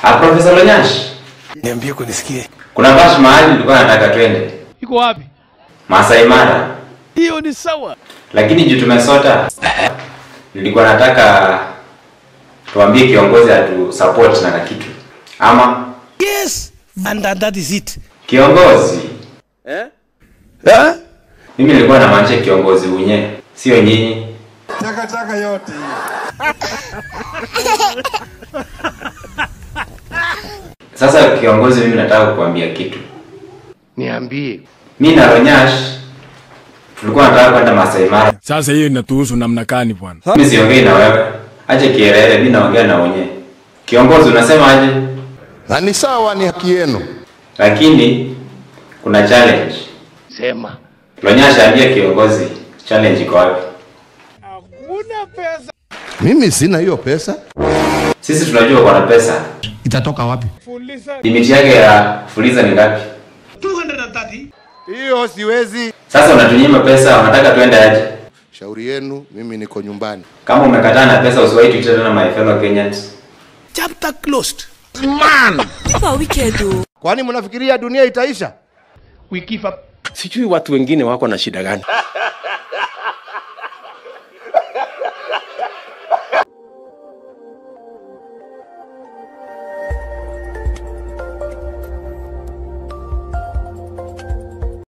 Ah, Profesa Lonyash, Niambie kunisikie. kuna bash mahali nilikuwa nataka twende Iko wapi? Masai Mara, Hiyo ni sawa. lakini juu tumesota, nilikuwa nataka tuambie kiongozi atu support na kitu ama Yes. And that, that is it. kiongozi. Eh? Mimi nilikuwa namaanisha kiongozi unye, sio nyinyi. Takataka yote. Sasa kiongozi, mimi nataka kukuambia kitu. Niambie. Mi na Ronyash tulikuwa nataka kwenda Masai Mara. Sasa hiyo inatuhusu namna gani bwana? Mimi siongei na wewe, acha kielele, mimi naongea na wenyewe. Kiongozi, unasema aje? Na ni sawa, ni haki yenu. Lakini kuna challenge. Sema. Ronyash, ambia kiongozi challenge iko wapi? Mimi sina hiyo pesa. Sisi tunajua uko na pesa. Itatoka wapi? Limiti yake ya fuliza ni ngapi? Hiyo siwezi. Sasa unatunyima pesa, unataka tuende aje? Shauri yenu, mimi niko nyumbani. Kama umekataa na pesa, usiwahi tuite tena my fellow Kenyans. Chapter closed. Kwani mnafikiria dunia itaisha? We give up. Sijui watu wengine wako na shida gani.